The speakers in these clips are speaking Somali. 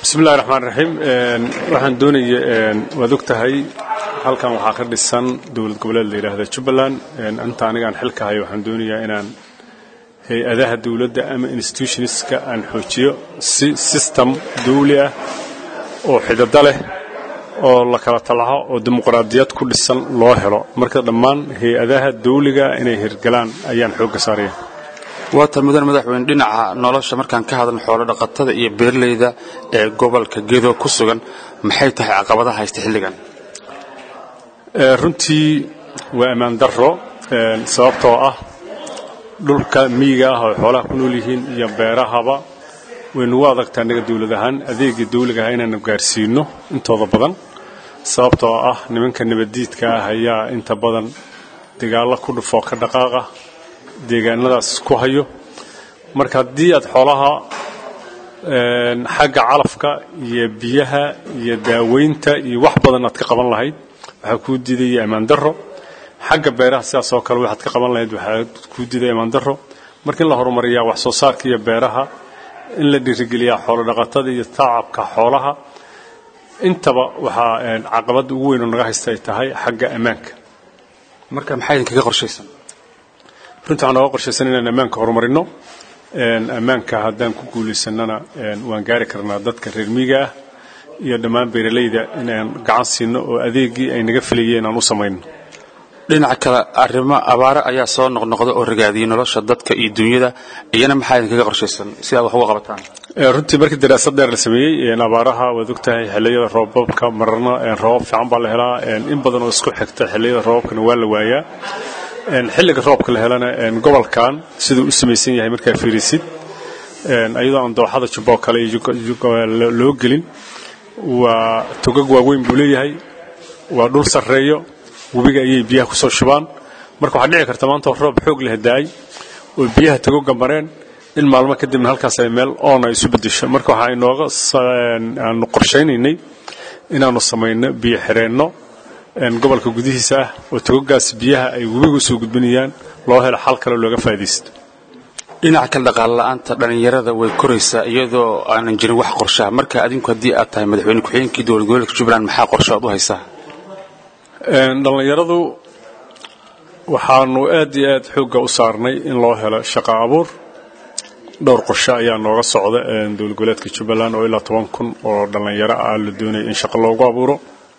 bismillahi raxmaan raxiim waxaan doonaya waad og tahay halkan waxaa ka dhisan dowlad goboleed la yidhaahda jubbaland inta anigaan xilka hayo waxaan doonayaa inaan hay-adaha dowladda ama institutionska aan xoojiyo si system dawli ah oo xidado leh oo la kala talaho oo dimuqraadiyad ku dhisan loo helo marka dhammaan hay-adaha dawliga inay hirgalaan ayaan xoogga saaraya waatan mudan madaxweyne dhinaca nolosha markaan ka hadalno xoolo dhaqatada iyo beeraleyda ee gobolka gedo ku sugan maxay tahay caqabadaha haysta xilligan runtii waa ammaan darro sababtoo ah dhulka miyiga ah oo xoolaha ku nool yihiin iyo beerahaba waynugu adagtaa annaga dawlad ahaan adeegii dawliga ah inaanu gaarsiino intooda badan sababtoo ah nimanka nabaddiidka ah ayaa inta badan dagaallo ku dhufoo ka dhaqaaqa deegaanadaas ku hayo marka haddii aad xoolaha xagga calafka iyo biyaha iyo daaweynta iyo wax badan aad ka qaban lahayd waxaa kuu diidaya ammaan darro xagga beeraha sidaas oo kale waxaad ka qaban lahayd waxaa kuu diidaya ammaan darro marka in la horumariyaa wax soo saarka iyo beeraha in la dhiirigeliyaa xoolo dhaqatada iyo tacabka xoolaha intaba waxaa caqabadda ugu weyn oo naga haysta ay tahay xagga ammaanka marka maxaa idinkaga qorshaysan runtii waxaan nooga qorshaysan inaan ammaanka horumarino ammaanka haddaan ku guulaysannana waan gaari karnaa dadka reer miiga ah iyo dhammaan beeralayda inaan gacan siino oo adeegii ay naga filayeen aan u samayno dhinaca kale arrimo abaare ayaa soo noqnoqda oo ragaadiyay nolosha dadka iyo dunyada iyana maxaa idinkaga qorshaysan si aad wax uga qabataan runtii markii daraasad dheer la sameeyey abaaraha waad ogtahay xilliyada roobabka mararna roobab fiican baa la helaa in badan oo isku xigta xilliyada roobabkana waa la waayaa xilliga roobka la helana gobolkan siduu u samaysan yahay markaa fiirisid ayadoo aan dooxada jubboo kale loo gelin waa togag waaweyn buu leeyahay waa dhul sarreeyo webiga ayay biyaha ku soo shubaan marka waxaa dhici karta maanta roob xoog leh daay oo biyaha togoga mareen in maalmo kadibna halkaas ay meel oona isu bedesho marka waxaa inooga aanu qorshaynaynay inaanu samayno biyo xireenno gobolka gudihiisa ah oo togogaas biyaha ay webiga usoo gudbinayaan loo helo xal kale looga faa'idaysto dhinaca kale dhaqaale la'aanta dhallinyarada way koraysaa iyadoo aanan jirin wax qorshaha marka adinku haddii aad tahay madaxweyne ku-xigeenkii dowlad goboleedka jubbaland maxaa qorsho aad u haysaa dhallinyaradu waxaanu aad iyo aad xoogga u saarnay in loo helo shaqo abuur dhowr qorshe ayaa nooga socda dowlad goboleedka jubbaland oo ilaa toban kun oo dhallinyaro ah la doonaya in shaqo loogu abuuro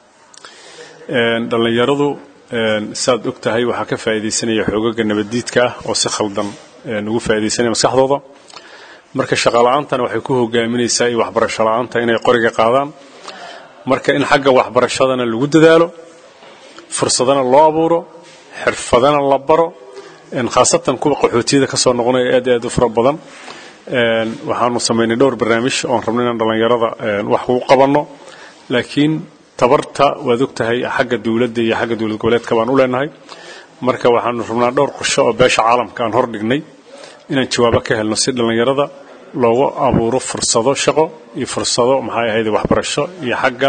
dhallinyaradu saad og tahay waxaa ka faa'iidaysanaya xoogaga nabaddiidka ah oo si khaldan ugu faa'iidaysanaya maskaxdooda marka shaqola'aantana waxay ku hogaaminaysaa iyo waxbarasho la'aanta inay qoriga qaadaan marka in xagga waxbarashadana lagu dadaalo fursadana loo abuuro xirfadana la baro khaasatan kuwa qaxootiyada ka soo noqonaya aad aad u fara badan waxaanu samaynay dhowr barnaamij oon rabno inaan dhallinyarada wax ugu qabanno laakiin tabarta waad og tahay xagga dawladda iyo xagga dowlad goboleedka baan u leenahay marka waxaanu rabnaa dhowr qorsho oo beesha caalamka aan hor dhignay inaan jawaabo ka helno si dhallinyarada loogu abuuro fursado shaqo iyo fursado maxay ahayd waxbarasho iyo xagga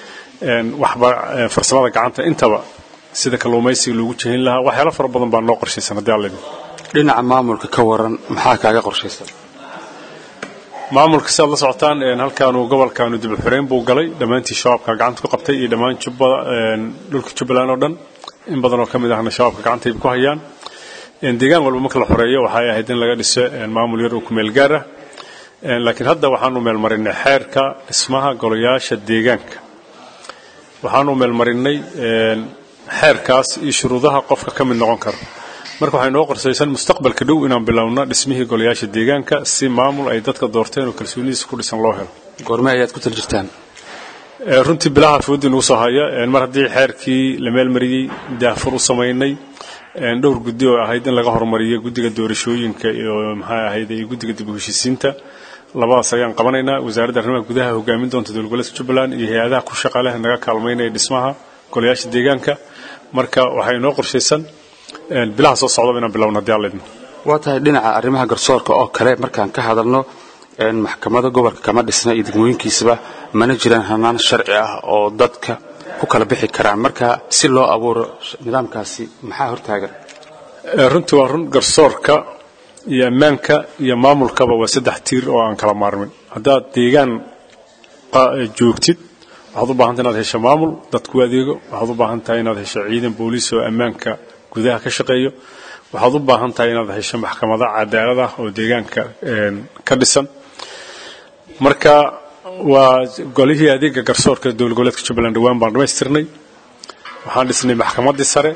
farsamada gacanta intaba sida kalluumaysiga loogu jehin lahaa waxyaalo fara badan baa noo qorshaysan haddii alla idin dhinaca maamulka ka waran maxaa kaaga qorshaysan maamulka si aad la socotaan halkaanu gobolkaanu dib u xirayn buu galay dhammaantii shabaabka gacanta ku qabtay iyo dhammaan jubbada dhulka jubbaland oo dhan in badan oo ka mid ahna shabaabka gacantay ku hayaan deegaan walba marka la xoreeyo waxay ahayd in laga dhiso maamul yar oo ku meel gaar ah laakiin hadda waxaanu meelmarinay xeerka dhismaha golayaasha deegaanka waxaanu meelmarinay xeerkaas iyo shuruudaha qofka ka mid noqon kara marka waxay noo qorsaysan mustaqbalka dhow inaan bilowno dhismihii golayaasha deegaanka si maamul ay dadka doorteen oo kalsoonidiisa ku dhisan loo helo goorme ayaad ku tal jirtaan runtii bilaha foodii nagu soo haya mar haddii xeerkii la meelmariyey daafur u samaynay dhowr guddi oo ahayd in laga horumariyo guddiga doorashooyinka iyo maxay ahayd iyo guddiga dib u heshiisiinta labadaas ayaan qabanaynaa wasaaradda arrimaha gudaha hogaamin doonta dowlad goboleedka jubbaland iyo hay-adaha ku shaqa leh naga kaalmaynaya dhismaha golayaasha deegaanka marka waxay noo qorshaysan bilaha soo socdaba inaan bilowno haddii alla idmo waa tahay dhinaca arrimaha garsoorka oo kale markaan ka hadalno maxkamada gobolka kama dhisna iyo degmooyinkiisaba mana jiraan hanaan sharci ah oo dadka ku kala bixi karaan marka si loo abuuro nidaamkaasi maxaa hortaagan runtii waa run garsoorka iyo ammaanka iyo maamulkaba waa saddex tiir oo aan kala maarmin haddaad deegaan joogtid waxaad u baahan tahay inaad hesho maamul dadku adeego waxaad u baahan tahay inaad hesho ciidan booliis oo ammaanka gudaha ka shaqeeyo waxaad u baahan tahay inaad hesho maxkamado cadaalad ah oo deegaanka ka dhisan marka waa golihii adeega garsoorka dowlad goboleedka jubbaland dhawaan baan dhamaystirnay waxaan dhisnay maxkamaddii sare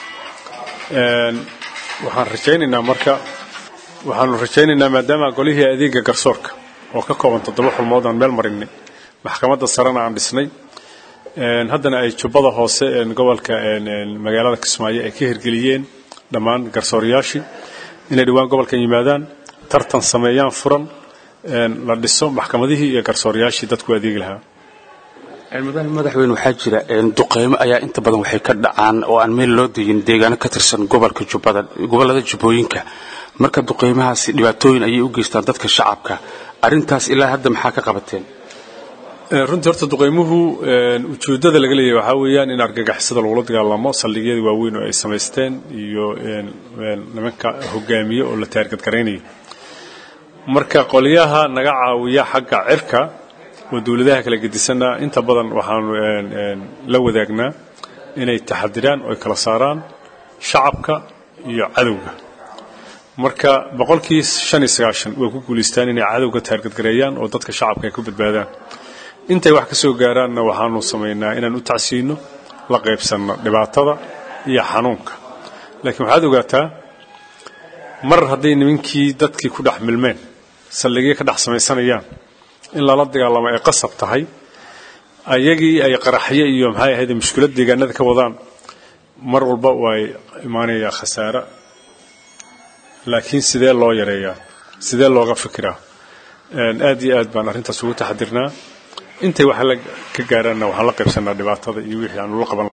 waxaan rajaynaynaa marka waxaanu rajaynaynaa maadaama golihii adeega garsoorka oo ka kooban toddoba xulmood aan meel marinay maxkamadda sarena aan dhisnay haddana ay jubbada hoose gobolka magaalada kismaayo ay ka hirgeliyeen dhammaan garsooriyaashii inay dhowaan gobolkan yimaadaan tartan sameeyaan furan la dhiso maxkamadihii iyo garsooriyaashii dadku adeegi lahaa mudane madaxweyne waxaa jira duqeymo ayaa inta badan waxay ka dhacaan oo aan meel loo degin deegaano ka tirsan gobolka jubbada gobollada jubbooyinka marka duqeymahaasi dhibaatooyin ayay u geystaan dadka shacabka arrintaas ilaa hadda maxaa ka qabateen runtii horta duqeymuhu ujeeddada laga leeyahay waxaa weeyaan in argagixisada lagula dagaalamo saldhigyada waaweyn oo ay samaysteen iyo nimanka hogaamiye oo la taargadgaraynayo marka qolyaha naga caawiya xagga cirka oo dowladaha kala gedisanna inta badan waxaanu la wadaagnaa inay taxadiraan oo ay kala saaraan shacabka iyo cadowga marka boqolkii shan iyo sagaashan way ku guulaystaan inay cadowga taargadgareeyaan oo dadka shacabka ay ku badbaadaan intay wax ka soo gaaraanna waxaanu samaynaa inaan u tacsiino la qaybsanno dhibaatada iyo xanuunka laakiin waxaad ogaataa mar hadday nimankii dadkii ku dhex milmeen saldhigyo ka dhex samaysanayaan in lala dagaalamo ay qasab tahay ayagii ay qaraxyo iyo maxay ahayd mushkilad deegaanada ka wadaan mar walba way imaanayaa khasaare laakiin sidee loo yareeyaa sidee looga fikiraa aad iyo aad baan arrintaas ugu taxadirnaa intay wax ka gaaraanna waxaan la qaybsanaa dhibaatada iyo wixii aanu la qaban